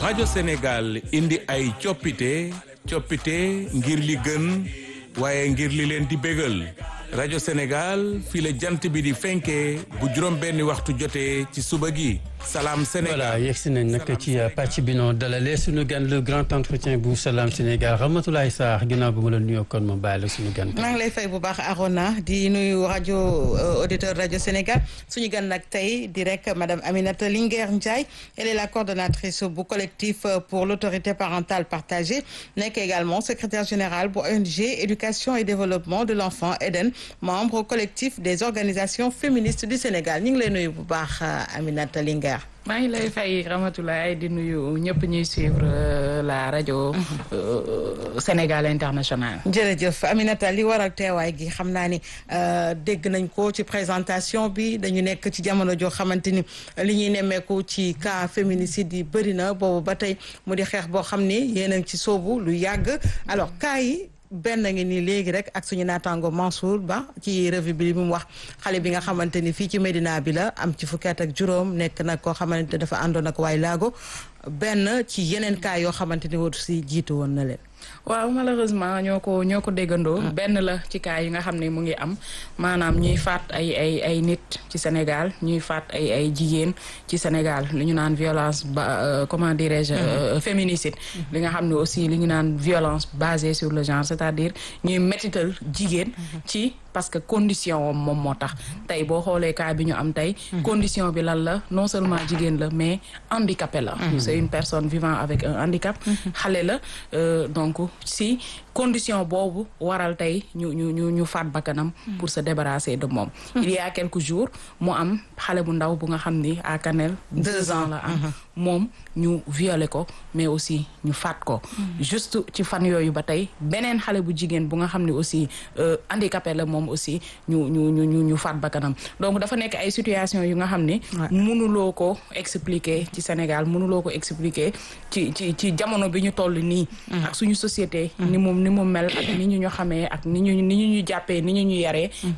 rajo Sénégal indi ay coppite coppite ngir li gën waaye ngir li leen di bégal rajo Sénégal fii la jant bi di fenkee bu juróom benni waxtu jotee ci suba gi salaam Sénégal voilà yegsi nañ nag ci pàcc bi noo dalalee suñu gan le grand entretien bu salaam Sénégal Ramatoulaye Sarr ginnaaw bi ma la nuyoo kon ma bàyyi la suñu gan. maa ngi lay fay bu baax Arona di nuyu rajo auditeur rajo Sénégal suñu gan nag tey di rek madame Aminata Linguère Ndiaye elle est la coordonnatrice bu collectif pour l'autorité parentale partagée nekk également secrétaire générale bu ONG éducation et développement de l'enfant Eden membre collectif des organisations féministes du Sénégal ñu ngi lay nuyu bu baax Aminata Linguère. maa ngi lay fay Ramatoulaye di nuyu ñëpp ñuy suivre la rajo Sénégal international jërëjëf Aminata li waral teewaay gi xam naa ni dégg nañ ko ci présentation bi dañu nekk ci jamono joo xamante ni li ñuy nemmeeku ci cas féminicide yi bëri na boobu ba tey mu di xeex boo xam ni yéen a ngi ci soobu lu yàgg alors cas yi benn ngi nii léegi rek ak suñu naataango Mansour Ba ci revue bi li mu wax xale bi nga xamante ni fii ci Médina bi la am ci fukki at ak juróom nekk nag koo xamante dafa àndoon ak waay laago benn ci yeneen cas yoo xamante ni wut si jiitu woon na leen. waaw malheureusement ñoo ko ñoo ko déggandoo. benn la ci cas yi nga xam ne mu ngi am maanaam ñuy faat ay ay ay nit ci Sénégal ñuy faat ay ay jigéen ci Sénégal li ñu naan violence ba comment dirais-je féminicide. li nga xam ne aussi li ñu naan violence basée sur le genre c'est-à-dire ñuy métital jigéen. ci parce que condition moom moo tax tey boo xoolee cas bi ñu am tey. condition bi lan la non seulement jigéen la mais handicapé la. c'est une personne vivant avec un handicap. xale la donc si condition boobu waral tey ñu ñu ñu ñu faat bakkanam pour se débarrasser de moom. il y a quelques jours mu am xale bu ndaw bu nga xam ni à Kanel deux ans la am. moom ñu violé ko mais aussi ñu faat ko. juste ci fan yooyu ba tey beneen xale bu jigéen bu nga xam ne aussi handicapé la moom aussi ñu ñu ñu ñu ñu faat bakkanam donc dafa nekk ay situation yu nga xam ni. mënuloo ko expliquer ci Sénégal mënuloo ko expliquer ci ci ci jamono bi ñu toll nii. ak suñu société. ni mu ni mu mel ak ni ñu ñu xamee ak ni ñu ni ñu ñu jàppee ni ñu ñu yaree.